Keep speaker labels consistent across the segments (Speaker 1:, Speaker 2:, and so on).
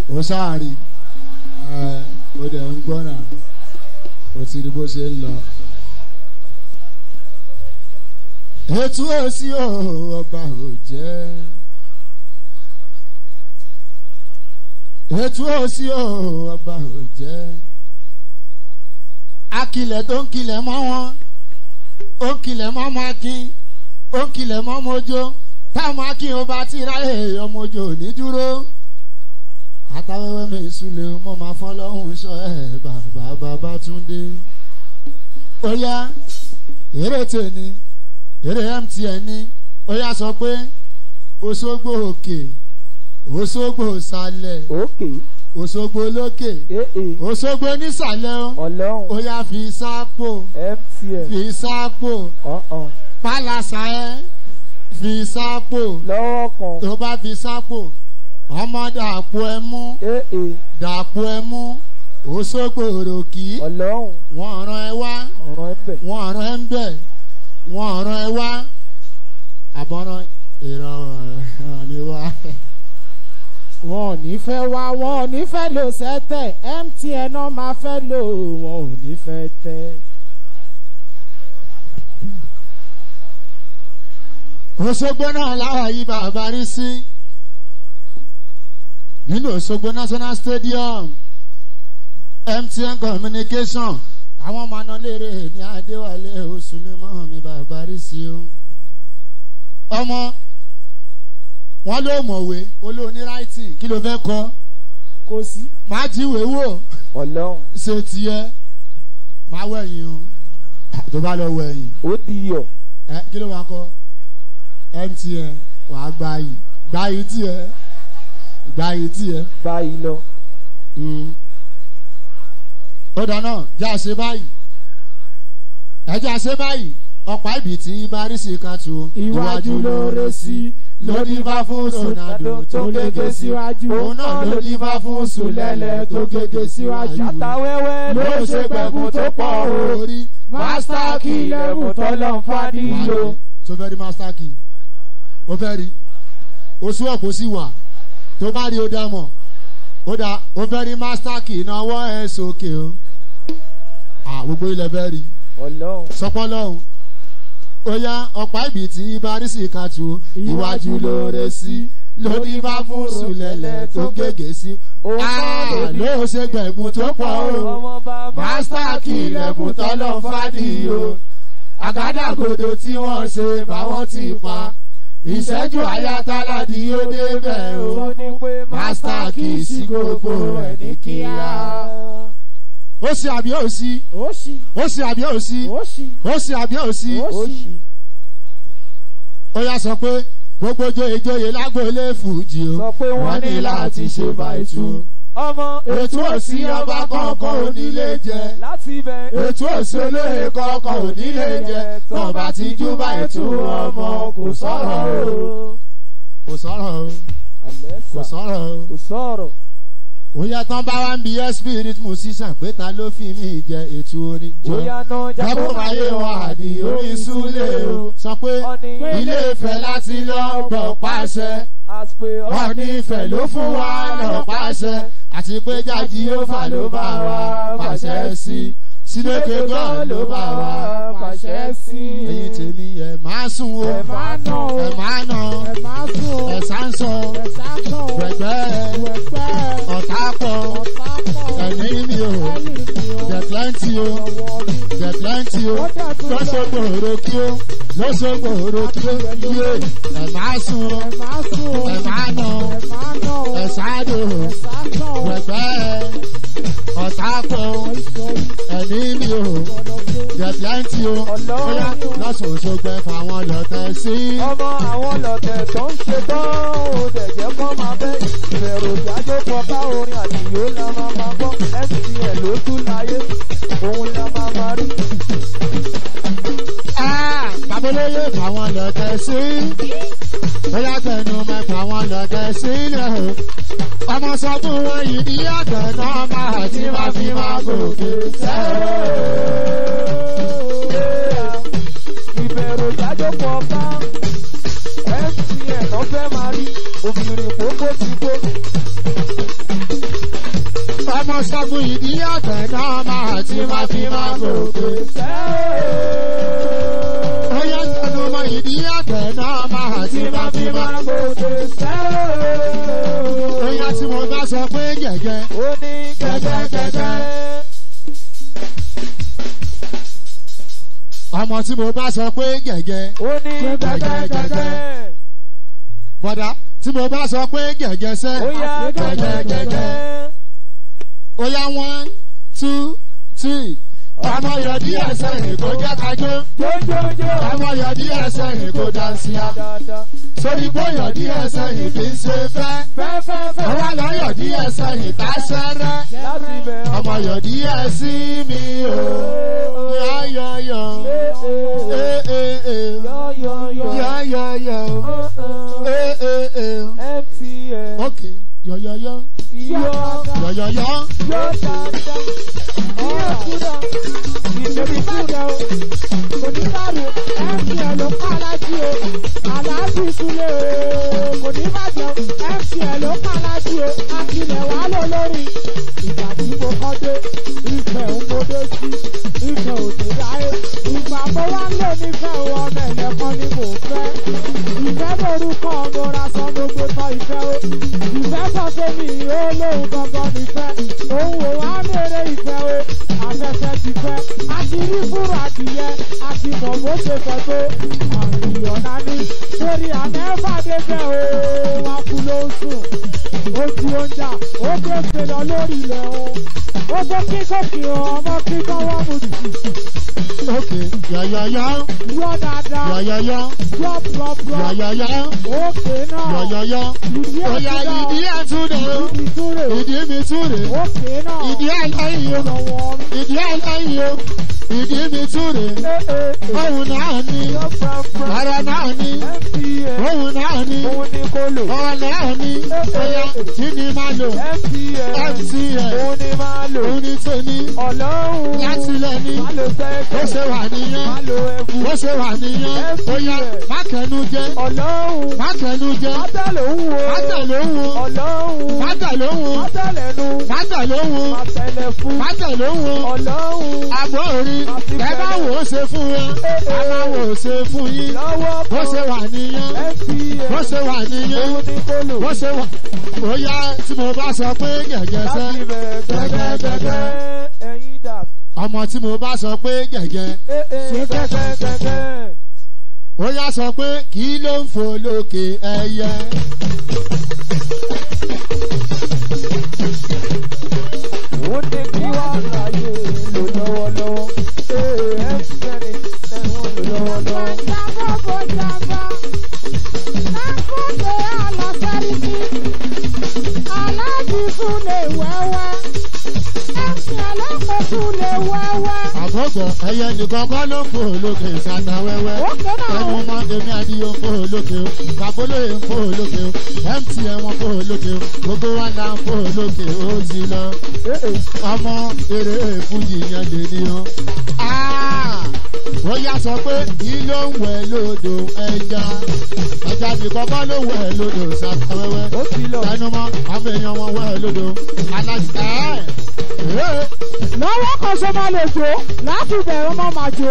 Speaker 1: ó sáàrí ẹ ó dẹ̀ ń gbọ́ náà ó ti rí bó ṣe ń lọ. ètò òsì ò ọba ò jẹ́ ètò òsì ò ọba ò jẹ́ akilẹ̀ tó ń kilẹ̀ mọ́ wọn ó ń kilẹ̀ mọ́ ọmọ akin ó ń kilẹ̀ mọ́ ọmọ ojó táwọn akin ó bá ti ráyè ọmọ ojó ní dúró àtàwẹ́wẹ́ mi ìsúlẹ̀ mo máa fọ́ lọ́hùn sọ ẹ̀ bàbá bàbá túndé ó yá eré tèmi eré mtn ní ó yá sọ pé òṣogbo òkè òṣogbo ìsàlẹ̀
Speaker 2: òkè
Speaker 1: òṣogbo lókè
Speaker 2: ee
Speaker 1: òṣogbo nísàlẹ̀ ó
Speaker 2: ọlọ́run
Speaker 1: ó yá fi sápò
Speaker 2: mtn
Speaker 1: fi sápò
Speaker 2: ọ̀hún
Speaker 1: pálásà ẹ fi sápò
Speaker 2: lọ́wọ́ kan
Speaker 1: tó bá fi sápò ọmọ dàpọ̀ ẹ mú
Speaker 2: ee
Speaker 1: dàpọ̀ ẹ mú òṣogbo òròkì
Speaker 2: ọlọ́run
Speaker 1: wọ́n rán ẹ wá
Speaker 2: ọ̀ràn ẹ̀bẹ̀
Speaker 1: wọ́n rán ẹ ń bẹ̀ wọ́n rán ẹ wá àbọ̀ràn ìrọ̀rùn ni wá.
Speaker 3: wọn ò ní fẹ́ wá wọn ò ní fẹ́ lò sẹ́tẹ̀ mtn náà máa fẹ́ lò wọn ò ní fẹ́ tẹ́.
Speaker 1: òṣogbo náà láwa yí bàbá rí sí nínú òṣogbo national stadium mtn communication àwọn ọmọ náà léèrè ní adéwálé oṣùlẹmọ mi bàbá rí sí o ọmọ wọn ló mọ̀wé olóòní writing kí ló fẹ́ kọ́
Speaker 3: kò sí.
Speaker 1: máa jíwèé wò
Speaker 2: ọlọ́run
Speaker 1: ṣe tiẹ̀ máa wẹ̀yìn o tó bá lọ wẹ̀yìn
Speaker 2: ó di yọ̀
Speaker 1: ẹ kí ló máa kọ mtn wàá gba yìí gba yìí tiẹ̀ gba yìí tiẹ̀
Speaker 2: báyìí lọ
Speaker 1: Mm. ó dáná já ṣe báyìí ẹ já ṣe báyìí ọ̀pá ibi tí barisi kan tu
Speaker 3: iwájú ló rẹ sí
Speaker 1: ló ní bá fún ronaldo tó gègé síwájú òun náà ló ní bá fún sulẹ̀lẹ̀ tó gègé síwájú
Speaker 2: àtàwẹ́wẹ́
Speaker 3: ló ṣe gbẹ̀gùn tó pọ̀ o.
Speaker 1: orí
Speaker 3: master key lẹ́bùn tọ́lọ́ ń fàdíyò.
Speaker 1: tó fẹ́ rí master key ó fẹ́ rí oṣù ọ̀pọ̀ sí wà tó bá rí ó dá mọ̀ ó dá ó fẹ́ rí master key náwó ẹ̀ sókè o à gbogbo ilẹ̀ fẹ́ rí
Speaker 2: ọlọ́run
Speaker 1: sọpọ́ lọ́hùn ó yá ọ̀pá ibi tí barisi kan tu iwájú ló rẹ sí lórí bá fún sùlẹ̀lẹ̀ tó gègé sí Ah, ló ṣe gbẹ̀gùn tó pọ̀ o
Speaker 2: ọmọ bàbá
Speaker 1: master key lẹ́bùn tọ́lọ́ fàdíyò àgádágodo tí wọ́n ṣe báwọn ti pa ìṣẹ́jú ayátáládì yóò débẹ̀ o
Speaker 2: ó ní pé
Speaker 1: master key sí gbogbo ẹ̀ ní kíá. ó ṣe àbí ó sí
Speaker 3: ó ṣì
Speaker 1: ó ṣe àbí ó sí
Speaker 3: ó ṣì
Speaker 1: ó ṣe àbí ó sí
Speaker 3: ó
Speaker 2: ó
Speaker 3: ṣì.
Speaker 2: ṣì
Speaker 1: ó yá sọ pé gbogbo joyè lágbóolé fújì o
Speaker 2: sọ pé wọ́n ní láti ṣe báyìí ọmọ
Speaker 1: ètò òsì ọba kọ̀ọ̀kan onílé jẹ
Speaker 2: láti ibẹ̀
Speaker 1: ètò òsì olóyè kọ̀ọ̀kan onílé jẹ tán bá ti jú báyìí tú ọmọ kò sọ̀rọ̀ o kò sọ̀rọ̀ o kò sọ̀rọ̀ o.
Speaker 2: kò sọ̀rọ̀
Speaker 1: Oya tán bá wá ń bi spirit musician pé ta ló fi mí jẹ ètò orin jọ.
Speaker 2: bóyá náà
Speaker 1: Jábọ̀ máyé wọn àdì orí súlẹ̀ o. Sọ pé
Speaker 2: ọ̀nì
Speaker 1: ilé ìfẹ́ láti lọ gbọ̀ pàṣẹ.
Speaker 2: àpè
Speaker 1: Ọ̀ní ìfẹ́ ló fún wa lọ pàṣẹ. Àti pé jájí ó fà ló bá wa pàṣẹ sí. Sínékè gan ló bá wa
Speaker 3: pàṣẹ sí.
Speaker 1: Ẹyin tèmi ẹ̀ máa sùn o.
Speaker 3: ẹ máa nà o
Speaker 1: Ẹ̀ máa nà.
Speaker 3: ẹ máa sùn o
Speaker 1: Ẹ̀ sáńsọ.
Speaker 3: ẹ sákàn o
Speaker 1: Gbẹ̀gbẹ́
Speaker 3: wẹ̀pẹ́
Speaker 1: ọ̀tá pọ̀.
Speaker 3: ọ̀tá pọ̀
Speaker 1: Ẹ̀mí mi o.
Speaker 3: ẹ̀lì mi o
Speaker 1: Jẹ̀ plenty o.
Speaker 3: ọwọ́ mi.
Speaker 1: jẹ plenty o
Speaker 3: Ó dẹ̀ tún lọ.
Speaker 1: lọ́sọ̀gbọ̀ òro kí o lọ́sọ̀gbọ̀ òro kí o yé ẹ̀ máa sùn o
Speaker 3: ẹ máa sùn o
Speaker 1: ẹ̀ máa nà o
Speaker 3: ẹ máa nà o
Speaker 1: ẹ̀ sáàdò o
Speaker 3: ẹ sákàn o
Speaker 1: wẹ̀gbẹ́ ọ̀tá pọ̀ o
Speaker 3: ìṣòro
Speaker 1: ẹ̀ní mi o
Speaker 3: ọlọ́gbẹ́.
Speaker 1: jẹ plenty o bóyá lọ́sọ̀ òṣogbo ẹ̀ fáwọn lọ́tẹ̀ sí.
Speaker 2: ọmọ àwọn lọ̀tẹ̀ tó ń ṣe tán ó dẹ̀jẹ̀ kọ́ máa bẹ́ ìbẹ̀rù jájó kọká orin àdìyó la máa máa gbọ́ mtn ló tún láyé òun la máa máa rí.
Speaker 1: Ah, babolóye fáwọn lọ́tẹ̀ sí. bóyá tẹnu mẹ́ fáwọn lọ́tẹ̀ sílẹ̀ o. ọmọ sọ fún wọn yìí ní àgbẹ̀ náà máa ti máa fi máa gòkè sẹ́rẹ̀.
Speaker 2: ìbẹ̀rù jájó kọká mtn ló fẹ́ máa rí ó ìrìn pópó ti kó.
Speaker 1: ọmọ ṣẹ́gun ìdí àtẹ̀ náà máa ti máa fi máa gòkè. ó yá sẹ́nu ọmọ ìdí àtẹ̀ náà máa ti máa fi máa gòkè. ó yá tí mo bá sọ pé gẹ̀gẹ́.
Speaker 2: Ó ní gẹ́gẹ́gẹ́gẹ́.
Speaker 1: ọmọ tí mo bá sọ pé gẹ̀gẹ́.
Speaker 2: Ó ní gẹ́gẹ́gẹ́gẹ́.
Speaker 1: bọ̀dá tí mo bá sọ pé gẹ̀gẹ́ sẹ́.
Speaker 2: Ó yá gẹ́gẹ́gẹ́gẹ́.
Speaker 1: ó yá one two three. ọmọ yọ díẹ̀ sẹ́yìn kó jẹ́ kájọ́.
Speaker 2: Jójójó.
Speaker 1: ọmọ yọ díẹ̀ sẹ́yìn kó dáńsíá.
Speaker 2: Dáadáa.
Speaker 1: sórí bó yọ díẹ̀ sẹ́yìn kì í ṣe fẹ́.
Speaker 2: Fẹ́fẹ́fẹ́.
Speaker 1: ọwọ́ lọ yọ díẹ̀ sẹ́yìn tá sẹ́rẹ́.
Speaker 2: Láti bẹ̀
Speaker 1: ọmọ yọ díẹ̀ sí mi o. yọ̀yọ̀yọ̀. ee ee ee.
Speaker 2: Yọ́yọ́yọ́.
Speaker 1: yọ̀yọ̀yọ̀. ee ee ee.
Speaker 2: MTN.
Speaker 1: ok yọ̀yọ̀yọ̀.
Speaker 2: Iyọ́.
Speaker 1: yọ̀yọ̀yọ̀.
Speaker 2: Yọ́ dáadáa. Iyọ́ kúrò. Ìbébi kúrò.
Speaker 3: kò ní bàrù mtn ló kọ́ alájí o aláàjì súlẹ̀ o kò ní bàjẹ́ mtn ló kọ́ alájí o akilẹ̀ wà ló lórí. ìgbà tí mo kọ́ dé ìfẹ́ ń mo dé sí ìfẹ́ ò ní láyé ìgbà mo wá ń lò nífẹ̀ẹ́ o ọmọ ẹ̀lẹ́kọ́ ni mò ń fẹ́. ìfẹ́ lórúkọ mo ra sọ mo gbé tọ́ ìfẹ́ o ìfẹ́ sọ fún mi ó lóun gangan nífẹ̀ òun ò wá mèrè ìfẹ́ o afẹ́fẹ́ ti fẹ́ a ti rí fúru adìyẹ a ti mọ̀ bó ṣe fẹ́ tó àbíyàn nání torí àmẹ́fà débẹ̀ o wọn kú ló ń sùn ó ti oúnjà ó gbèsè lọ lórí ilẹ̀ o ó gbé kíkókì ọmọ kíkọ́ wọ́n mú jù
Speaker 1: ok yọ̀yọ̀yọ̀.
Speaker 3: yọ dáadáa
Speaker 1: yọ̀yọ̀yọ̀.
Speaker 3: yọ pọ̀pọ̀
Speaker 1: yọ̀yọ̀yọ̀.
Speaker 3: òkè náà
Speaker 1: yọ̀yọ̀yọ̀.
Speaker 3: ìdí
Speaker 1: Oya ìdí
Speaker 3: ẹ̀kúdà
Speaker 1: ẹ̀túndé o.
Speaker 3: ìdúró
Speaker 1: Ìdí mi túre.
Speaker 3: òkè náà
Speaker 1: Ìdí ẹlẹ́yìn o.
Speaker 3: lọ́wọ́
Speaker 1: Ìdí ẹlẹ́yìn o. Ìdí mi túre. Òun náà ni. Ara náà ni.
Speaker 2: MTN.
Speaker 1: Òun náà ni.
Speaker 2: Òun ni kò lò.
Speaker 1: Ọ̀rọ̀ náà ni. Oya kí ni máa lò?
Speaker 2: MTN.
Speaker 1: MTN.
Speaker 2: Òun ni máa lò.
Speaker 1: Òun ni tèmi.
Speaker 2: Ọlọ́run.
Speaker 1: Láti lẹ̀ ni.
Speaker 2: Má lo
Speaker 1: Ó
Speaker 2: sẹ́kẹ̀.
Speaker 1: ṣe wà nìyẹn.
Speaker 2: Má lo ẹ̀bù.
Speaker 1: Ó ṣe wà nìyẹn. Oya má kẹnu jẹ.
Speaker 2: Ọlọ́run.
Speaker 1: Má kẹnu jẹ.
Speaker 2: Má tẹ̀lé òun wo.
Speaker 1: Má tẹ̀lé òun o.
Speaker 2: Ọlọ́run.
Speaker 1: Má tẹ̀lé òun o.
Speaker 2: Má tẹ̀lé nu.
Speaker 1: Má tẹ̀lé òun o.
Speaker 2: Má tẹ̀lé fún.
Speaker 1: Má tẹ̀lé òun o.
Speaker 2: Ọlọ́run.
Speaker 1: àbọ̀ orí ẹ bá wò ó ṣe fún wọn a máa wò ó ṣe fún yín
Speaker 2: Lọ́wọ́
Speaker 1: bó ṣe wà nìyẹn
Speaker 2: MTN.
Speaker 1: bó ṣe wà nìyẹn
Speaker 2: Òun ni kò lò.
Speaker 1: bó ṣe wà bóyá tí mo bá sọ pé gẹ̀gẹ́ sẹ́
Speaker 2: Láti bẹ̀rẹ̀ gẹ́gẹ́gẹ́gẹ́. Ẹyin dà.
Speaker 1: ọmọ tí mo bá sọ pé gẹ̀gẹ́
Speaker 2: Ṣé gẹ́gẹ́gẹ́gẹ́.
Speaker 1: bóyá sọ pé kí ló ń fò lókè ẹyẹ
Speaker 2: Ó ní kí wá láyé lò lọ́wọ́lọ́wọ́. Ee, MTN ẹ̀wọ̀n lò lọ́wọ́lọ́wọ́.
Speaker 1: àbọ̀gbọ̀ ẹyẹ nìkan kọ́ ló ń fò lókè ìsàtà wẹ́wẹ́ ẹnu mọ èmi àdìyó ń fò lókè o babolóye ń fò lókè o mtn wọn fò lókè o gbogbo wa là ń fò lókè ó ti lọ. ọmọ eré fújì yẹn lè ní o. ó yá sọ pé kí ló ń wẹ̀ lódò ẹja ẹja nìkan kọ́ ló wẹ̀ lódò sàkọ́wẹ́wẹ́
Speaker 2: Ó ti lọ.
Speaker 1: tẹnumọ́ àwọn èèyàn wọn wẹ̀ lódò aláṣẹ ẹ̀ ẹ̀
Speaker 3: lọ́wọ́ kan ṣe máa lè jó láti bẹ̀rẹ̀ mọ́ máa jó.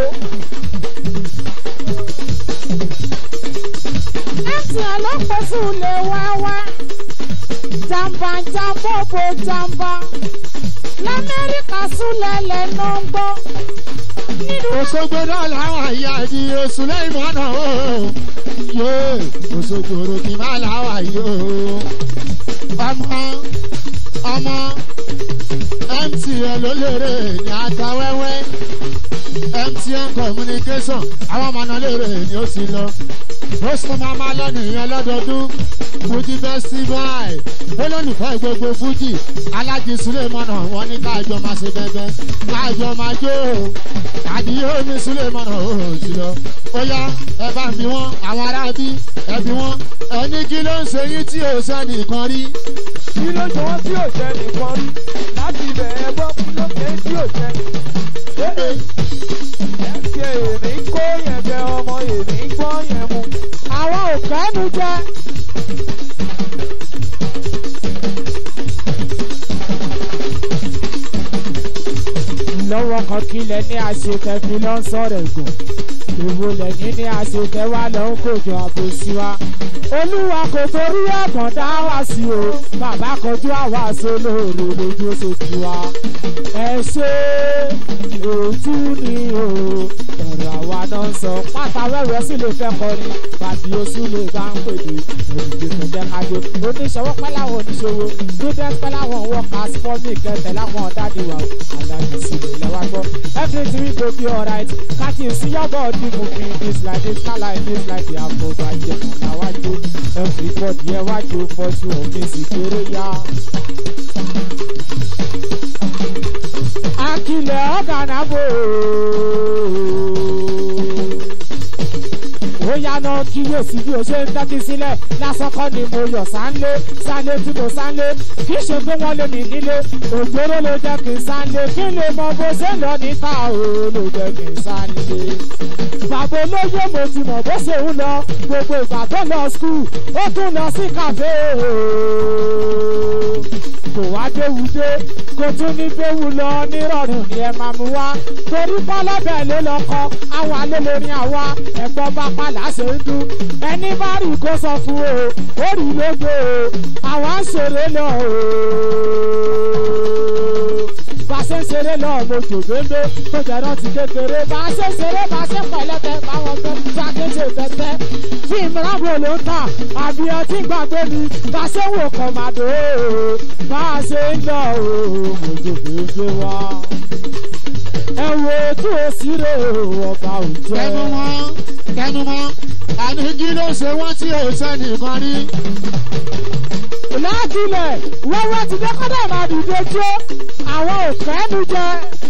Speaker 3: mtn ló pẹ́ sí ilé wẹ́wẹ́ jàǹbá jàǹbọ̀bọ̀ jàǹbá lamẹ́ríkà súnlẹ̀ lẹ́nu ń gbọ́ nínú
Speaker 1: òṣogbo náà làwọn àyà di oṣù lẹ́yìn mọ́nà o yóò òṣogbo rògbì má làwọn àyè o ọmọ ọmọ mtn ló lérè ní àtàwẹ́wẹ́ mtn communication àwọn ọmọ náà lérè ní ó ti lọ ó sì máa máa lọ nìyẹn lọ́dọọdún fuji festival olólùfẹ́ gbogbo fuji alájí sulemana wọn ní káàjọ máa ṣe bẹ́bẹ́ káàjọ máa jó o àdìyẹ omi sulemana ó ti lọ ó yá ẹ bá ń bí wọn àwọn aráabí ẹ bí wọn ẹni kí ló ń ṣe yín tí ò sẹ́ni kan rí
Speaker 2: Kí ló jọ wọ́n tí ò jẹ́ nìkan rí? Láti bẹ̀rẹ̀ gbọ́ kí ló ké tí ò jẹ́. Ee, MTN èmi kó yẹn jẹ ọmọ èmi gbọ́ yẹn mu.
Speaker 3: àwọn òkèénu jẹ́ kílẹ̀ ní àṣekẹ́ fi lọ sọ̀rọ̀ ẹ̀gùn èwo lẹ́yìn ní àṣekẹ́ wá lọ ń kòjọ àbòsí wa olúwa kò torí ẹ̀gbọ́n dá wá sí o bàbá kọjú àwa sólóòrò lójú oṣooṣù wa ẹ ṣe ètú ni o ọ̀rọ̀ àwa náà ń sọ pátá wẹ́wẹ́ sì lè fẹ́ kọrin bàbí oṣù lè bá ń pèdè ẹ̀dùnkè tẹ̀tẹ̀ kájọ oníṣòwò pẹ́ láwọn oníṣòwò student pẹ́ láwọn workers fọ́mì kẹtẹ̀ láwọn ọ̀dàdì wa aláàbí sí lè lẹ́wà gbọ́ everything we go be alright káàkiri sí yọ́bọ̀ ọdún moving this like this na like this like the àfọ̀bàjẹ́ kàná wájú everybody ẹ wájú fọ́jú òfin sì kéré yá. akilẹ̀ ọ̀gànàbò ó yáná kíyèsí bí o ṣe ń tẹ́tí sílẹ̀ lásán kọ́ ni mo yọ̀ sáńlé sáńlé tí mo sáńlé kì í ṣe pé wọ́n lé mi nílé òjòrò ló jẹ́ kí n sáńlé kí n lè mọ bó ṣe lọ níta o ló jẹ́ kí n sáńlé. bàbá olóyè mo ti mọ̀ bó ṣe ń lọ gbogbo ìgbà tó lọ skul ó tún lọ sí kàfé o kò wá déwúdé kò tún ní déwú lọ nírọ̀rùn ni ẹ máa mú wá torí pọ́lọ́bẹ̀ ló lọ kọ àwọn alólórin àwa ẹ̀gbọ́n bá pàlà ṣe ń dún ẹni bá rí kó sọ fún o ó rí lógo o àwa ń ṣeré lọ o bá a ṣe ń ṣeré lọ mo jò gbégbé tó jẹ́ rántí kékeré bá a ṣe ń ṣeré bá a ṣe ń pẹ̀lẹ́tẹ̀ báwọn fẹ́ bá a ṣe ń ṣe fẹ́fẹ́ fíìmù rábò ló ń tà àbí ọtí gbàgbé mi bá a ṣe ń wò kọ̀màdó o bá a ṣe ń lọ o mo jò gbégbé wá ẹ wo tí o sì rè o ọba ò jẹ́.
Speaker 1: tẹnu mọ́ tẹnu mọ́ àní kí ló ṣe wọ́n tí ò sẹ́nìkan rí.
Speaker 3: lákìlẹ̀ wẹ́wẹ́ ti dé kọ́dà máa dìde jó àwọn òfẹ́ mi jẹ.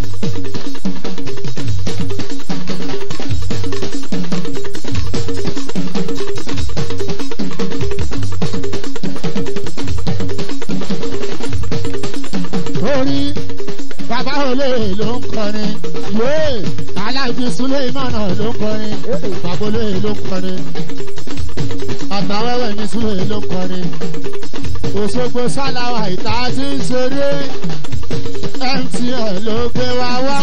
Speaker 1: orí bàbá olè ló ń kọrin yéé aláìjí suleimana ló ń kọrin bàbá olè ló ń kọrin àtàwẹ́wẹ́ ní sule ló ń kọrin òṣogbo sálàwà ìta tí ń ṣeré mtn ló gbé wa wá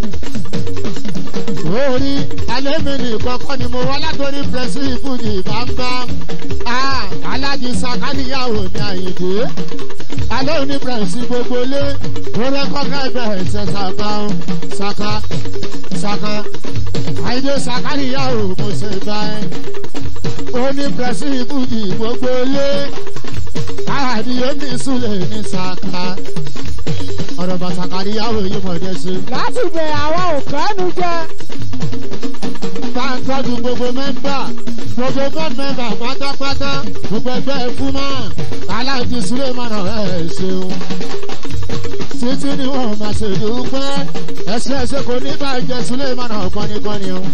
Speaker 1: orí alẹ́mi nìkan kọ́ ni mo wá látòrí pẹ̀sì ìfújì bámbám alájí sakaniyawo ní àyìndé alẹ́ òní pẹ̀sì gbogbo lé ó rẹ́kọ́gá ibẹ̀ ẹ̀sẹ̀ sàkà sàkà sàkà àyìndé sakaniyawo mo ṣe báyìí òní pẹ̀sì ìfújì gbogbo lé àdìyẹ ní ìsúlẹ̀ ní sàkà ọ̀rọ̀ bàtàkàrí yàwó yìí mọ̀ ẹ́ sí.
Speaker 3: láti bẹ̀ àwọn òfẹ́ mi jẹ.
Speaker 1: bá ń tọ́jú gbogbo mẹ́mbà gbogbo bọ́ọ̀d mẹ́mbà pátápátá gbogbo ẹgbẹ́ ẹ̀kú mọ́ aláìjí sulemana ẹ̀ ṣeun. títí ni wọ́n máa ṣe dúpẹ́ ẹsẹ̀ ẹsẹ̀ kò ní bàjẹ́ sulemana kọ́nikọ́ni o.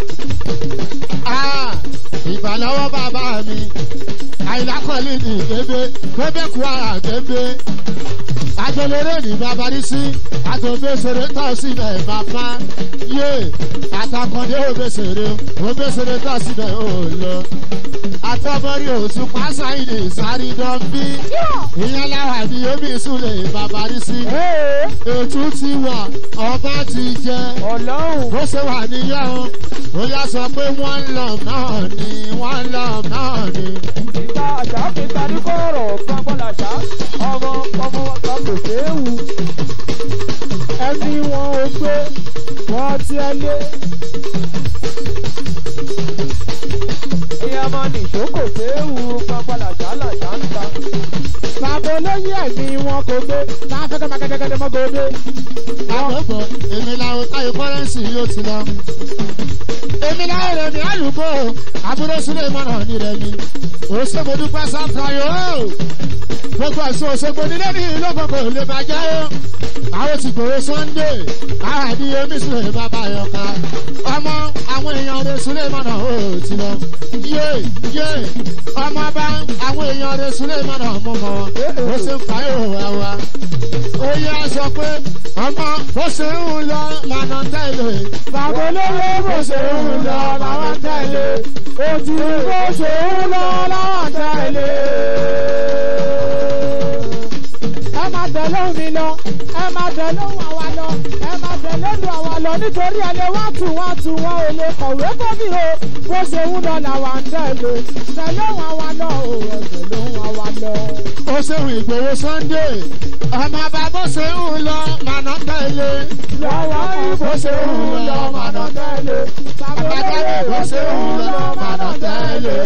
Speaker 1: ìbàlọ́wọ́ bàbá mi àìlákọ̀ọ́lì ní gbébé gbébé kú ara gbébé àjọlérè ní babarísí àtòbésèrè tọ́ síbẹ̀ bàbá yé àtàkọ́ndé òbésèrè òbésèrè tọ́ síbẹ̀ ò lọ. àtọ́bọ̀rí òtún pásáìdì sáré dọ́bí ìyẹn láwà ní omi ìsúlẹ̀ babarísí. ètú ti wà ọba ti jẹ
Speaker 2: ọlọ́run
Speaker 1: bó ṣe wà níyàn ó yá sọ pé wọ́n ń lọ náà ni wọ́n ń lọ náà ni.
Speaker 2: ìta àṣà kìta ní kọ́rọ̀ gbọ́ngbọ́n làṣà ọmọ ọmọ ọ̀gá kò séwu.
Speaker 3: ẹni wọn ò gbé wọn ti ẹ lé.
Speaker 2: ìyá máa nìṣó kò séwu gbọ́ngbọ́n làṣà làṣà ń ta.
Speaker 3: bàbá olóyè ẹ̀mí wọn kò gbé máa fẹ́ kẹ́ máa kẹ́kẹ́ mọ́ gòdè.
Speaker 1: àkókò èmi làwọn táyé kọ́rẹ́ǹsì yóò ti lọ. èmi làwọn rẹ̀ ní àlùkò àbúrò sílẹ̀ mọ́nà ní rẹ̀ mi. òṣèlú dúpẹ́ sáfàyò gbogbo ẹ̀sùn òṣèlú nílé ní ìlú gbogbo lè bàjẹ́ o. àwọn ti gbòòrò sunday àwọn àbí omi sílẹ̀ bàbá yọ̀ká. ọmọ àwọn èèyàn rẹ̀ sílẹ̀ mọ́nà ó ti lọ. yé yé ọmọ bá àwọn èèyàn rẹ̀ sílẹ̀ mọ́nà mú mọ́ ó ṣe ń fàyò wá wá ó yẹ sọ pé ọmọ bó ṣe ń lọ lànà tẹ̀lé.
Speaker 3: bàbá olóyè bó ṣe ń lọ làwọn tẹ̀lé. òtí bó ṣe ń lọ làwọn tẹ̀lé. ẹ máa tẹ̀lé mi lọ ẹ máa tẹ̀lé òun àwa lọ ẹ máa tẹ̀lé lu àwa lọ nítorí ẹlẹ́ wá tù wá tù wọ́n ò lè kọ̀wé bóbí o bó ṣe ń lọ làwa ń tẹ̀lé tẹ̀lé òun àwa lọ ò ẹ tẹ̀lé òun àwa lọ.
Speaker 1: ó ṣeun ìgbòho sunday ọmọ bá bó ṣe ń lọ màná tẹ̀lé
Speaker 3: lọ́wọ́ ìbò ṣe ń lọ màná tẹ̀lé
Speaker 1: àbájáde bó ṣe ń lọ màná tẹ̀lé.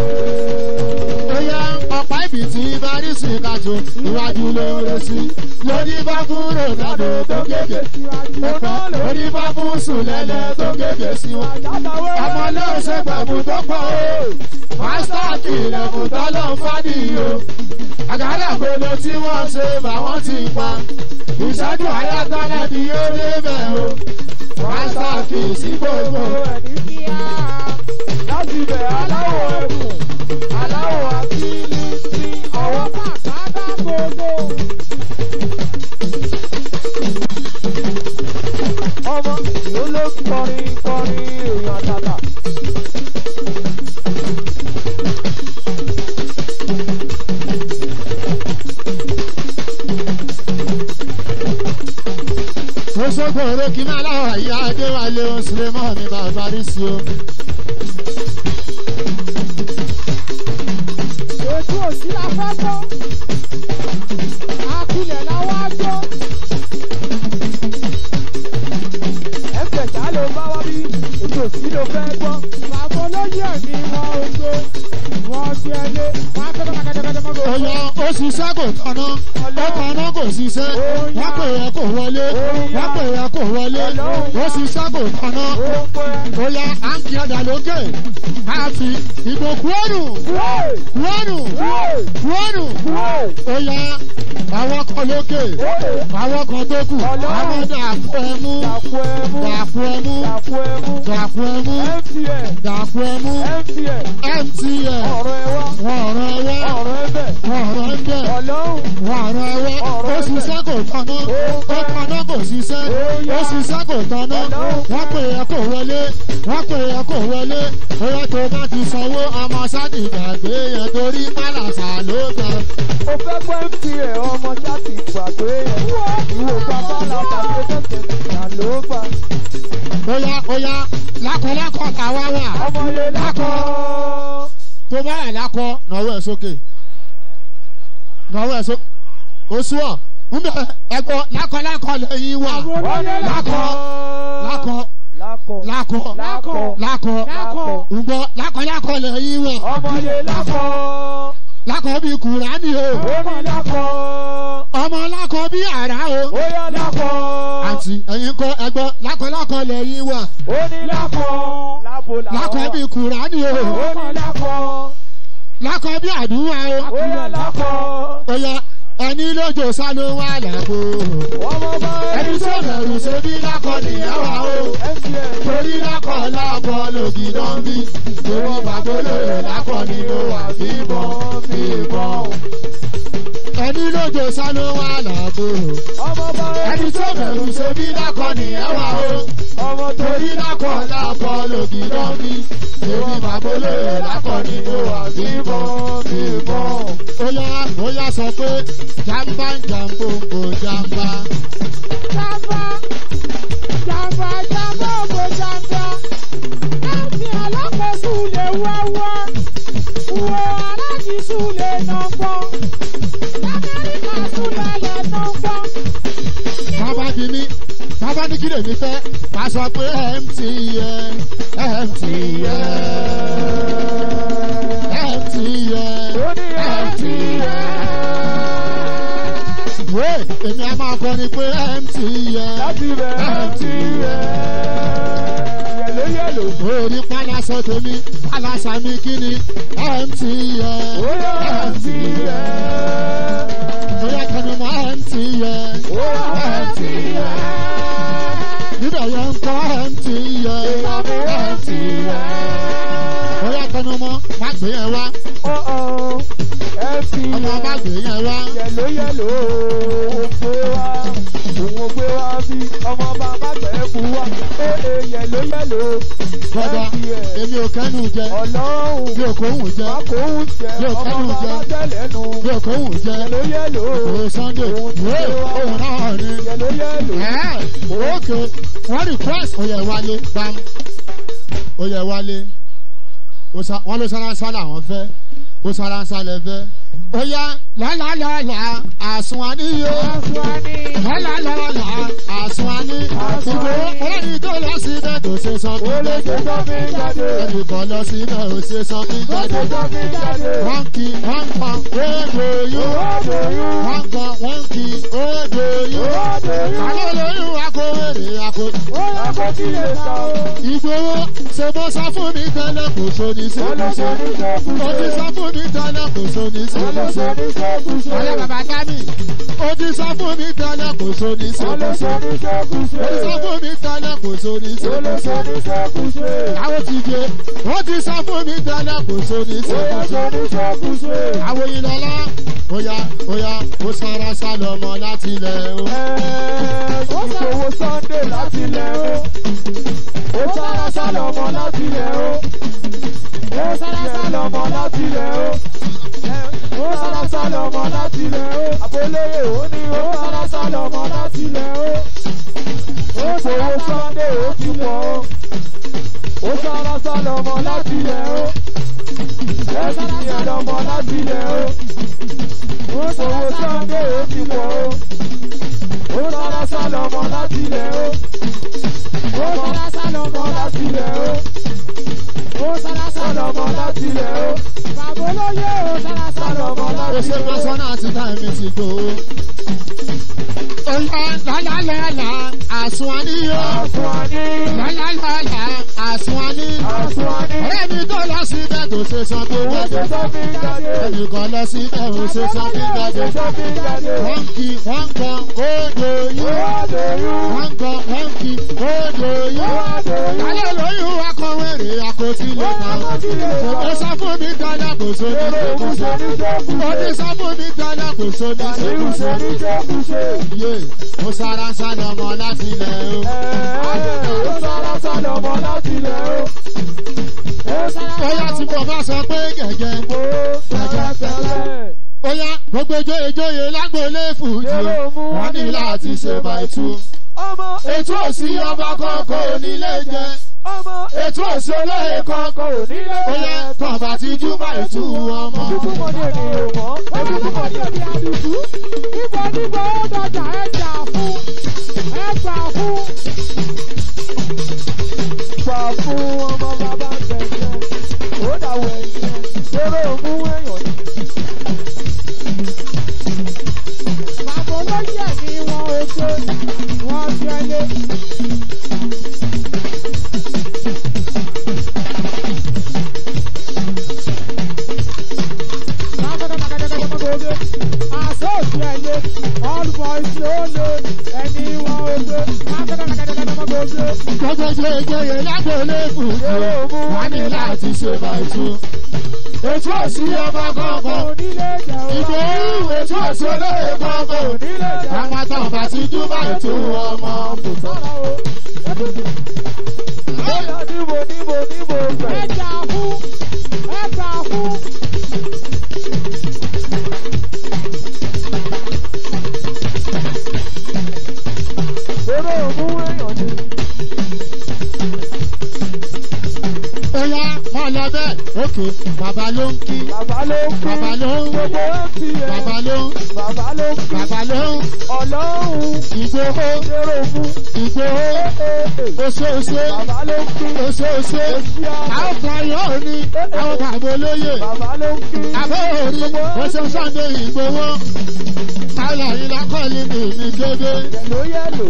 Speaker 1: bóyá ọ̀pá ìbí tí barisi kájọ iwájú lóore sí lórí bá fún ronaldo tó gègé ọ̀pọ̀ lórí bá fún sùlẹ̀lẹ̀ tó gègé sí wọn. ọmọ náà ṣe pẹ̀lú tó pọ̀ o mástá kìlẹ̀ fún tọ́lọ́ fádìyó àgàdà gbogbo tí wọ́n ṣe báwọn ti pa ìṣẹ́jú ayátọ́lẹ̀ ni yóò débẹ̀ o mástá kì í sí gbogbo.
Speaker 2: láti bẹ̀ aláwọ̀ ẹ̀kùn aláwọ̀ akíní sí ọwọ́
Speaker 3: Bàbá gbogbo.
Speaker 2: ọmọ yóò ló kọrin kọrin èèyàn tàtà.
Speaker 1: Oṣogbo orókì máa láwà ìyá Adéwálé Oṣùlẹ̀mọ́ mi bàbá rí sí o.
Speaker 3: Ojú òsì la fẹ́ gbọ́. Akilẹ̀ la wá gbọ́.
Speaker 2: ẹ̀fẹ̀ ṣá ló bá wá bí ètò sí ló fẹ́ gbọ́.
Speaker 3: Bàbá olóyè ẹ̀mí wọn ò gbé. Wọ́n ti ẹlé. Wọ́n á kẹ́kọ̀ọ́ kẹ́kẹ́kẹ́ mọ́tò.
Speaker 1: Ọ̀yọ́ ó ṣiṣẹ́ kò tọ́nà, ó tọ́nà kò ṣiṣẹ́, wọ́n pè é kò wọlé, wọ́n pè é kò wọlé, ó ṣiṣẹ́ kò tọ́nà.
Speaker 2: ó pẹ́
Speaker 1: Bóyá à ń kí ọjà lókè, a fi ìbò kúọ́nù, kúọ́nù, kúọ́nù. Bóyá àwọn kan lókè, àwọn kan tó kù, àwọn dàpọ̀ ẹmú,
Speaker 2: dàpọ̀ ẹ̀mú
Speaker 1: dàpọ̀ ẹmú,
Speaker 2: dàpọ̀ ẹ̀mú
Speaker 1: dàpọ̀ ẹmú,
Speaker 2: mtn
Speaker 1: dàpọ̀ ẹmú,
Speaker 2: mtn
Speaker 1: MTN,
Speaker 2: ọ̀rọ̀ ẹ̀ wá
Speaker 1: wọ́n ọ̀rọ̀ ẹwẹ́,
Speaker 2: ọ̀rọ̀ ẹ̀ bẹ̀
Speaker 1: wọ́n ọ̀rọ̀ ẹgbẹ́.
Speaker 2: ọlọ́run
Speaker 1: wàrà ẹwẹ́ ó ṣiṣẹ́ kò tọ́nà ó tọ́nà kò ṣiṣẹ́ ó ṣiṣẹ́ kò tọ́nà wọ́n pè é kò wọlé wọ́n pè é kò wọlé bóyá tó bá ti sanwó ọmọ sáàdì gbàgbé yẹn torí málàsà ló gbà.
Speaker 2: ó fẹ́ gbọ́ mtn ọmọ jáde gbàgbé ẹ̀ ìwò bàbá làbàgbé tẹ̀sẹ̀ ìyá ló gbà
Speaker 1: bóyá bóyá lákọ̀lákọ̀ tàwa wà
Speaker 2: ọmọ yẹn lákọ̀
Speaker 1: tó bá wà lákọ̀ náwó ẹ̀ sókè náwó ẹ̀ sókè oṣù ọ̀ ń bẹ ẹ̀gbọ́n lákọ̀lákọ̀ lẹ́yìn wà
Speaker 3: Àwọn olóyè
Speaker 1: lákọ̀ lákọ̀
Speaker 2: lákọ̀
Speaker 1: lákọ̀
Speaker 2: lákọ̀
Speaker 1: lákọ̀
Speaker 3: lákọ̀.
Speaker 1: ǹgbọ́ lákọ̀lákọ̀ lẹ́yìn wà.
Speaker 2: ọmọ yẹn lákọ̀
Speaker 1: lákọ̀ bí kùránì o
Speaker 2: omi lákọ̀
Speaker 1: ọmọ lákọ̀ bí àrá o.
Speaker 2: ó yá lákọ̀
Speaker 1: àǹtí ẹ̀yin kọ́ ẹgbọ́ lákọ̀lákọ̀ lẹ́yìn wà
Speaker 2: ó ní lákọ̀ lábo
Speaker 1: lákọ̀ bí kùránì o
Speaker 2: ó ní lákọ̀
Speaker 1: lákọ̀ bí àdúrà o.
Speaker 2: ó yá lákọ̀
Speaker 1: ó yá ẹni lójó sáló wà lágbo.
Speaker 2: ọmọ bá
Speaker 1: ẹni tó bẹ̀rù ṣe bí lákọ̀ nìyẹn wà o.
Speaker 2: mtn
Speaker 1: torí lákọ̀ lákọ̀ lògì náà bí. torí bàbá olóyè lákọ̀ nínú wà bíbọn bíbọn. ẹni lójó sáló wà lágbo.
Speaker 2: ọmọ bá
Speaker 1: ẹni tó bẹ̀rù ṣe bí lákọ̀ nìyẹn wà o.
Speaker 2: ọmọ tó
Speaker 1: torí lákọ̀ lákọ̀ lògì náà bí. torí bàbá olóyè lákọ̀ nínú wà bíbọn bíbọn. ó yá ó yá sọ pé jàmbá jàmbó jàmbá.
Speaker 3: Jàmbá. Jàmbá jàmbá ògbó jàmbá. Láti alákòóso lè wáwá. Wo aláàdìsú lè nà gbọ́. Lamẹ́ríkà tún lálẹ́ nà gbọ́.
Speaker 1: bàbá bí mi bàbá ní kí lèmi fẹ́ bá sọ pé mtn mtn mtn
Speaker 2: ó ní mtn
Speaker 1: wé èmi a máa kọrin pé mtn
Speaker 2: láti bẹ̀ mtn yẹ̀ló yẹ̀ló
Speaker 1: orí pálásọ tèmi pálásà mi kí ni mtn
Speaker 2: ó yá mtn
Speaker 1: bóyá kẹnu mọ mtn
Speaker 2: ó yá mtn
Speaker 1: níbẹ̀ yẹn ń kọ́ mtn mtn bóyá kẹnu mọ má gbé yẹn wá
Speaker 2: ọ̀ọ́ mtn
Speaker 1: ọmọ má gbé yẹn wá.
Speaker 2: yẹ̀ló yẹ̀ló ó gbé wá òun ò gbé wá bí ọmọ bàbá tẹ̀ kú wá ee yẹ̀ló yẹ̀ló
Speaker 1: bọ́dà èmi ò kẹ́nu jẹ
Speaker 2: ọlọ́run
Speaker 1: mi ò kóhùn jẹ
Speaker 2: akóhùn jẹ
Speaker 1: Yóò
Speaker 2: ọmọ
Speaker 1: kẹ́nu jẹ.
Speaker 2: bàbá tẹ́lẹ̀nu
Speaker 1: mi ò kóhùn jẹ
Speaker 2: yẹlò yẹlò
Speaker 1: òwe sunday ìwé òun náà ni.
Speaker 2: yẹlò yẹlò
Speaker 1: ẹ̀ òkè wọ́n request oyè wálé bam oyè wálé Ó sá- wọ́n ló sáránsá làwọn fẹ́ ó sáránsá lẹ fẹ́ ó yá lálálàlà àsùnwáníyó lálálàlà àsùnwání ìgbò ọlọ́ni tó lọ síbẹ̀ tó ṣe sọ fún
Speaker 2: ó lè ṣe
Speaker 1: jáde
Speaker 2: sọ́fin jáde
Speaker 1: ẹnì kan lọ síbẹ̀ ó ṣe sọ fún
Speaker 2: ó ṣe
Speaker 1: jáde
Speaker 2: sọ́fin jáde
Speaker 1: wọ́n kí wọ́n pa ódò yó
Speaker 2: òwòdò yún
Speaker 1: wọ́n kan wọ́n kí ódò yó
Speaker 2: òwòdò yún
Speaker 1: kálọ̀ lóyún akówèrè akó.
Speaker 2: ó yẹ kó kí lè ta o
Speaker 1: ìgbòho ṣe bó sọ fún mi tẹ́lẹ̀ kò sóni
Speaker 2: ó lọ
Speaker 1: ṣe
Speaker 2: sọ ní
Speaker 1: ó ti
Speaker 2: sẹ́kùsẹ́
Speaker 1: sọ fún mi tẹ́lẹ̀ kò sóni ṣe
Speaker 2: ó lọ sọ ní sẹ́kùsẹ́
Speaker 1: ọ̀rẹ́ bàbá dámì ó ti sọ fún mi tẹ́lẹ̀ kò sóni ṣe
Speaker 2: ó lọ sọ ní
Speaker 1: ó ti sọ
Speaker 2: sẹ́kùsẹ́
Speaker 1: fún mi tẹ́lẹ̀ kò sóni ṣe
Speaker 2: ó lọ sọ ní sẹ́kùsẹ́
Speaker 1: àwọn ti jẹ ó ti sọ fún mi tẹ́lẹ̀ kò sóni ṣe
Speaker 2: ó yẹ sọ ní sẹ́kùsẹ́.
Speaker 1: àwọn ìlọlá óyá óyá ó sára sálọmọ láti ilẹ̀ o.
Speaker 2: ìṣòwò sunday láti ilẹ̀ o ó sára sálọmọ láti ilẹ̀ o ó sára sálọmọ láti ilẹ̀ o ó sára sálọmọ láti ilẹ̀ o àbólóyè ó ní ó sára sálọmọ láti ilẹ̀ o ó ṣòwò sunday ó ti pọ̀ o ó sára sálọmọ láti ilẹ̀ o ó sára sálọmọ láti ilẹ̀ o ó ṣòwò sunday ó ti pọ̀ o ó sára sálọmọ láti ilẹ̀ o ó sára sálọmọ láti ilẹ̀ o ó sára sálọmọ láti ilẹ̀ o bàbá olóyè ó sára sálọmọ
Speaker 1: ó
Speaker 2: láti
Speaker 1: ṣe
Speaker 2: ilẹ̀ o.
Speaker 1: pásánà àti táìmì ti tó o. óyá lálálàlà àsùnwáníyó.
Speaker 2: Àsùnwáni,
Speaker 1: lálálàlà àsùnwání.
Speaker 2: àsùnwáni,
Speaker 1: ọ̀rẹ́ mi tó lọ síbẹ̀ tó ṣe san tó
Speaker 2: ó ṣe
Speaker 1: jáde.
Speaker 2: sọ́fin jáde,
Speaker 1: ẹnìkan lọ síbẹ̀ ó ṣe san tó
Speaker 2: ó
Speaker 1: jáde.
Speaker 2: ṣe sọ́fin jáde,
Speaker 1: wọ́n kí wọ́n kan ódò
Speaker 2: ó
Speaker 1: yó.
Speaker 2: wá lóyún,
Speaker 1: wọ́n kan wọ́n kí ódò
Speaker 2: ó
Speaker 1: yó.
Speaker 2: wá lóyún,
Speaker 1: kálẹ̀ lóyún akọ̀wérè àkótí
Speaker 2: ó
Speaker 1: lè
Speaker 2: yẹ
Speaker 1: kàn.
Speaker 2: kó kí lè
Speaker 1: kò
Speaker 2: sọ.
Speaker 1: sọ fún mi tẹ́lẹ̀ kò sóni
Speaker 2: Èrò òun ṣe ní
Speaker 1: ó ní
Speaker 2: sẹ́kùsẹ́,
Speaker 1: sọ fún mi tẹ́lẹ̀ kò sóni
Speaker 2: àníwù ṣe ní sẹ́kùsẹ́.
Speaker 1: yé mo sára ń sálọ ọmọ láti ilẹ̀ o.
Speaker 2: Ó sára sálọmọ láti ilẹ̀ o. Ó sára
Speaker 1: bóyá tí mo bá sọ pé gẹ̀gẹ́.
Speaker 2: Ó sára tẹ́lẹ̀.
Speaker 1: bóyá gbogbo ìjòyè lágbólé fùjì
Speaker 2: Èrò
Speaker 1: o.
Speaker 2: mú
Speaker 1: wọ́n ní láti ṣe bàìtú.
Speaker 2: Ọmọ
Speaker 1: ètò òsì ọba kọ̀ọ̀kan onílé jẹ.
Speaker 2: ọmọ
Speaker 1: ètò òsì olóye kọ̀ọ̀kan
Speaker 2: kò nílé
Speaker 1: bóyá tọ̀bà ti jú bàìtú ọmọ.
Speaker 2: Ojúbọ ní ènìyàn mọ́. Ojúbọ ní èdè àdìsú. Níbo níbo ó dọjà ẹ jà fún. Ẹ gbà fún. Gbà fún ọmọ bàbá tẹ̀sẹ̀. Ó dàwọ̀ ẹ̀yìn ẹ̀. Ṣeré òmú èèyàn ni. Bàbá olóyè ni wọn ò ṣe. Wọ́n ṣẹlẹ̀. Àsọ̀tì ẹ̀yẹ, all boys ló lè, ẹni wọn ò gbé.
Speaker 1: gbogbo ìjòyè lágbólé fùjì o. wọ́n ní láti ṣe bàìtú. ètò òsì ọba kọ̀ọ̀kan.
Speaker 2: Onílé jẹ́
Speaker 1: ìgbò òwú ètò òsì olóye kọ̀ọ̀kan.
Speaker 2: Onílé jẹ́
Speaker 1: àwọn tọ̀bà ti jú bàìtú ọmọ.
Speaker 2: sára o. Bóyá níbo níbo níbo bẹ̀. Ẹ jà fún, ẹ jà fún. Eré òmú èèyàn ni.
Speaker 1: Oya mọ lọ bẹ́ẹ̀. Ókè bàbá ló ń kí.
Speaker 2: Bàbá ló ń kí.
Speaker 1: Bàbá ló ń
Speaker 2: Gbogbo MTN.
Speaker 1: bàbá ló ń
Speaker 2: Bàbá ló ń kí.
Speaker 1: bàbá ló ń
Speaker 2: Ọlọ́run.
Speaker 1: ìgbòho
Speaker 2: Eré òmú.
Speaker 1: ìgbòho oṣooṣe
Speaker 2: Bàbá ló ń kí.
Speaker 1: oṣooṣe.
Speaker 2: Èsì àná.
Speaker 1: Àwọn kan yóò ní àwọn bàbá olóyè.
Speaker 2: Bàbá ló ń kí.
Speaker 1: Àbẹ́ òrí oṣù Sunday ìgbòho. Táyà ìlà kọ́lé mi ní dédé.
Speaker 2: Yẹ̀lò yẹ̀lò.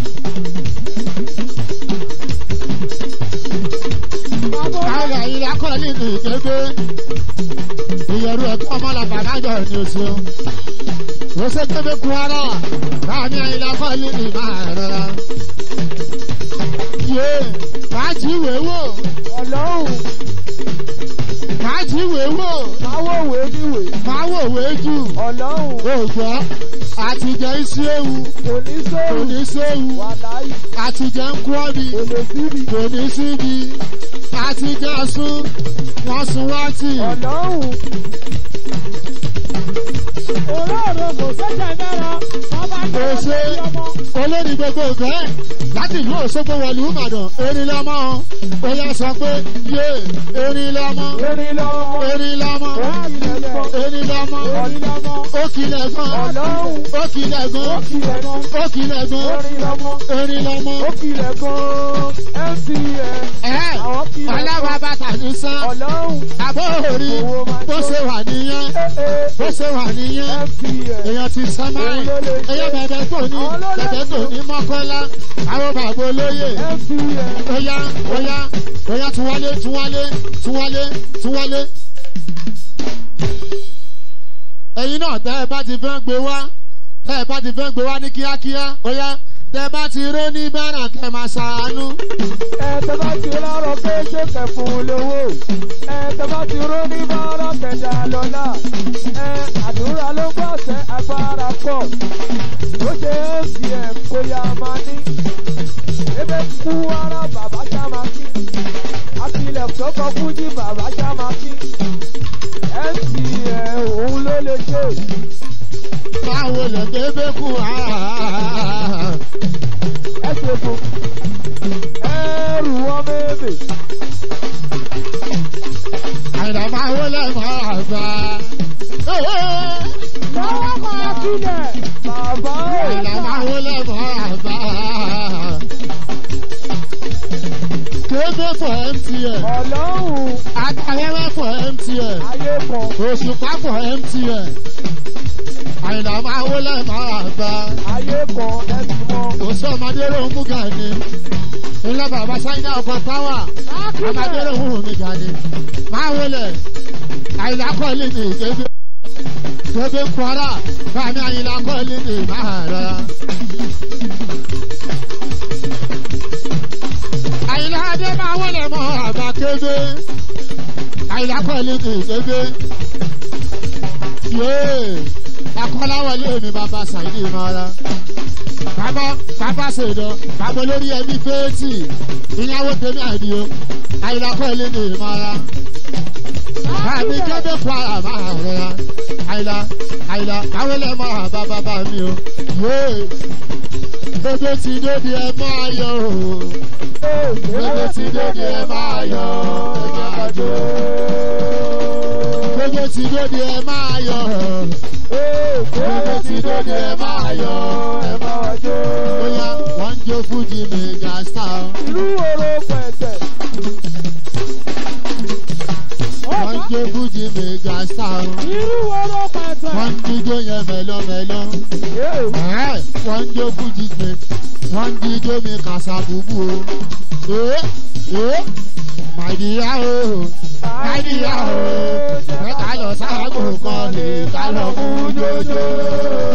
Speaker 2: Bàbá
Speaker 1: Táyà ìlà kọ́lé mi dédé. Ìyẹ̀rù ẹ̀kọ́ ọmọlàbà lájọ ní oṣù. Oṣù kébé kun ara. Báàmì ìlà kọ́lé mi máa rọra. Yé, fàájì ìwé wò.
Speaker 2: Ọlọ́run.
Speaker 1: máa jíwèé wò
Speaker 2: máa wò wé níwèé.
Speaker 1: máa wòwé jù
Speaker 2: ọlọ́run
Speaker 1: ògbọ́ àtijọ́ iṣu ewu
Speaker 2: kò ní
Speaker 1: kò
Speaker 2: sóòrù
Speaker 1: ní séwu
Speaker 2: wà láyé
Speaker 1: àtijọ́ ń kú ọ́bì
Speaker 2: kò lè síbi.
Speaker 1: kò ní síbi àtijọ́ sún wọ́n sun wá tì
Speaker 2: ọlọ́run
Speaker 3: òróòrò kò sẹ́jẹ̀ mẹ́ra bàbá
Speaker 1: kò
Speaker 3: jẹ́
Speaker 1: ṣe
Speaker 3: ọmọ
Speaker 1: olórí gbogbo ìfẹ́ láti ìlú òṣogbo wọ̀lú ìbàdàn erin lọ́mọ ó yá sọ pé yé erin lọ́mọ
Speaker 2: erin lọ́mọ
Speaker 1: erin lọ́mọ
Speaker 2: ilẹ̀ pọ̀
Speaker 1: erin lọ́mọ
Speaker 3: orí lọ́mọ
Speaker 1: ó kilẹ̀ gan
Speaker 2: ọlọ́run
Speaker 1: ó kilẹ̀ gan
Speaker 2: ó kilẹ̀ gan
Speaker 1: ó kilẹ̀ gan
Speaker 2: erin lọ́mọ
Speaker 1: erin lọ́mọ
Speaker 2: ó kilẹ̀ gan mtn
Speaker 1: ẹ̀
Speaker 2: àwọn kilẹ̀
Speaker 1: ọlọ́wọ́
Speaker 2: gan
Speaker 1: bàtà ní sán
Speaker 2: ọlọ́run
Speaker 1: àbó orí bó ṣe wà nìyẹn
Speaker 2: ee
Speaker 1: bó ṣe wà nìyẹn
Speaker 2: mtn
Speaker 1: èèyàn ti sán máì èèyàn bẹ̀bẹ̀ tó ní bẹ̀bẹ̀ tó ní mọ́kànlá àwọn bàbá olóyè
Speaker 2: mtn
Speaker 1: oya oya oya tún wálé tún wálé tún wálé tún wálé. ẹ̀yin náà tẹ́ ẹ bá ti fẹ́ gbé wá tẹ́ ẹ bá ti fẹ́ gbé wá ní kíákíá oya tẹ́ ẹ bá ti ró ní bẹ́rẹ̀ kẹ́ máa ṣàánú.
Speaker 2: ẹ tẹ bá ti rọrọ pé ṣé kẹfún lówó ẹ tẹ bá ti ró ní bọ́rọ̀ kẹjà lọ́la ẹ àdúrà ló gbọ́ ṣe agbára pọ̀ ó ṣe acm kó yá máa ní ebe kú ara bàbá sàmàkì akilẹ̀ tó kọ fújì bàbá sàmàkì mtn òun ló lè ṣe
Speaker 1: báwo lè bébé kú àá.
Speaker 2: ẹ ṣe fún ẹrù ọmọ ebè.
Speaker 1: àìdá máa wọlé máa gbà.
Speaker 3: lọ́wọ́ kan sílẹ̀
Speaker 2: Bàbá
Speaker 1: àìdá máa wọlé máa gbà. kébé for mtn
Speaker 2: ọlọ́run
Speaker 1: adáwẹ́wẹ́ for mtn
Speaker 2: ayé kan
Speaker 1: òṣùpá for mtn àìdá máa wọlé máa gbà.
Speaker 2: ayé kan ẹ̀sìn mọ́.
Speaker 1: òṣù ọmọdé ló ń mú gàní. ilé bàbá sáyidá ọkọ̀ táwà ọmọdé ló ń mú mi gàní. máa wọlé àìdá kọ́lé ní kébé. kébé kwara bàmí àyìnlá kọ́lé ní máa rọra. àyìnlá adé máa wọlé mọ́ àbá kébé. àyìnlá kọ́lé ní kébé. yéé akọ́láwọlé mi bàbá sáyidé máa ra bàbá bàbá ṣèdọ bàbá olórí ẹbí fẹ́ẹ́tì ìyàwó tèmi àdìo àyìnlá kọ́ ilé ní ìmọ̀ra bàbí kébé kwara máa rọra àyìnlá àyìnlá káwé lẹ́ máa bá bàbá mi o yéé bébé ti dóde ẹ máa yọ o bébé ti dóde ẹ máa yọ ẹ máa jó bébé ti dóde ẹ máa yọ bébé ti dóde ẹ máa yọ ẹ máa jó bóyá wọ́n ń jó fújì mega star
Speaker 2: Ìlú oró pẹ̀tẹ̀.
Speaker 1: wọ́n ń jó fújì mega star
Speaker 3: irú oró pẹ̀tẹ̀
Speaker 1: wọ́n ń jíjó yẹn mẹ́lọ́mẹ́lọ́
Speaker 2: Yéè.
Speaker 1: ẹ̀ wọ́n ń jó fújì pé wọ́n ń jíjó mi kàṣà búbú o ẹ̀ ẹ̀ màdìyà o màdìyà o mẹ́ta lọ sáàgò kan lè ká lọ mú jòjò.